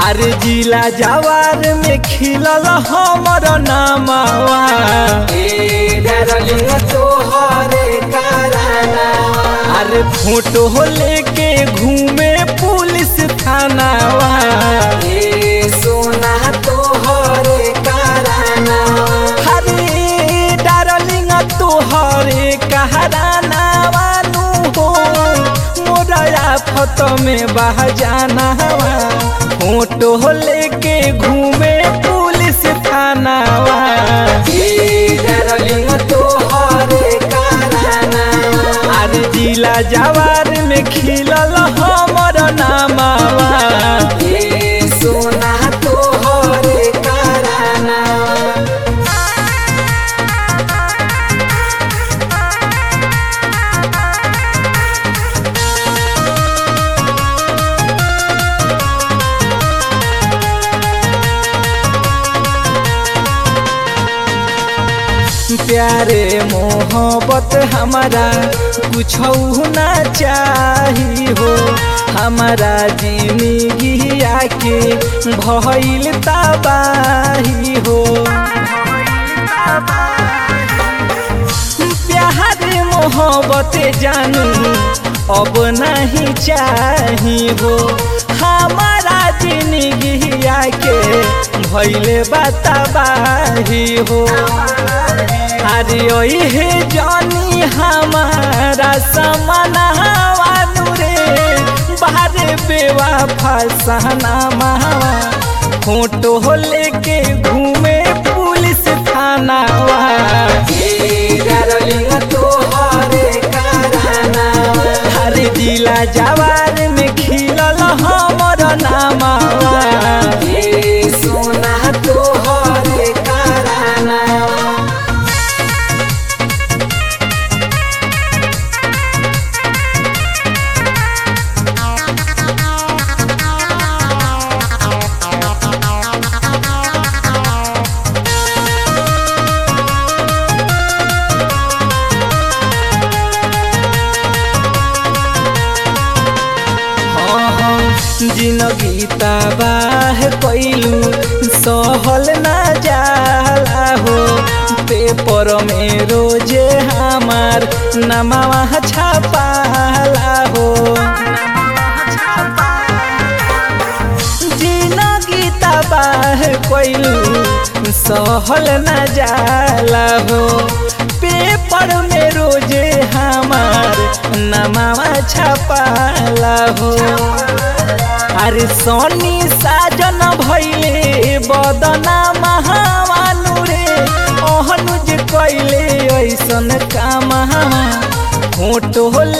अरे जिला जवार में खिलल हमर नामावा ए डार्लिंग तोहरे कराना अरे फोटो लेके घूमे पुलिस थानावा ए सोना तोहरे कराना अरे डार्लिंग तोहरे कहरानावा नु हो मोरा आफत में बह जानावा फोटो लेके घूमे पुलिस थानावा ए डार्लिंग तोहरे कराना अरे जिला जवार में खिलल हमर नामावा ए सोना तोहरे कराना प्यारे मोहब्बत हमारा कुछ ना चाही हो हमारा जिंदगी आके भइल तबाही हो प्यार मोहब्बत जानू अब नहीं चाही हो हमारा जिंदगी आके भइले बताबाही हो अरे ओहे जानी हमारा समनावानु रे बाहर बेवा फसाना मावा फोटो लेके घूमे पुलिस थानावा ए डार्लिंग तोहरे कराना अरे जिला जवार में खिलल हमर नामावा ए सोना तोहरे कराना जिनगी तबाह कैलू सहल ना जाला हो पेपर में रोजे हमार नमावा छापाला हो जिनगी तबाह कैलू सहल ना जाला हो पेपर में रोजे हमार नमावा छापाला हो अरे सोनी साजन भैले बदना महावानु रे ओहनुज कैले ऐसन काम फोटो